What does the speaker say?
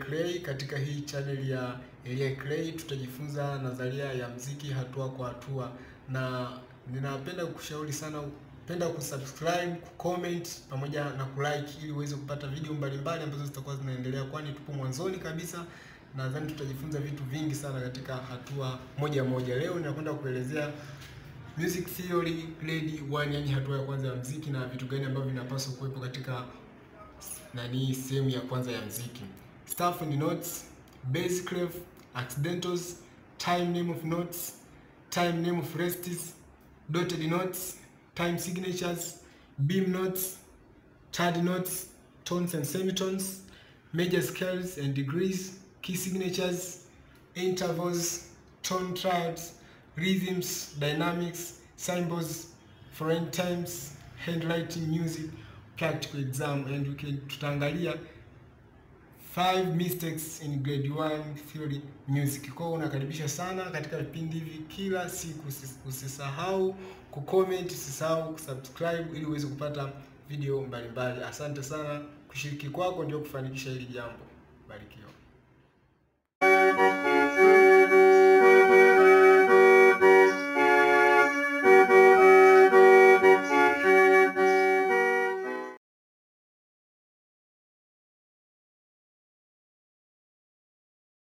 Clay. Katika hii channel ya Elia Clay tutajifunza nadharia ya mziki hatua kwa hatua, na ninapenda kukushauri sana penda kusubscribe, kucomment pamoja na kulike ili uweze kupata video mbalimbali ambazo zitakuwa zinaendelea, kwani tupo mwanzoni kabisa. Nadhani tutajifunza vitu vingi sana katika hatua moja moja. Leo ninakwenda kuelezea music theory grade 1, yani hatua ya kwanza ya mziki na vitu gani ambavyo vinapaswa kuwepo katika nani sehemu ya kwanza ya mziki. Staff and notes, bass clef, accidentals, time name of notes, time name of rests, dotted notes, time signatures, beam notes, third notes, tones and semitones, major scales and degrees, key signatures, intervals, tone triads, rhythms, dynamics, symbols, foreign times, handwriting, music, practical exam and we can tutaangalia five mistakes in grade 1 theory music. Kwa hiyo unakaribisha sana katika vipindi hivi kila siku. Usisahau kucomment, usisahau kusubscribe ili uweze kupata video mbalimbali. Asante sana, kushiriki kwako ndio kufanikisha hili jambo. Barikiwa.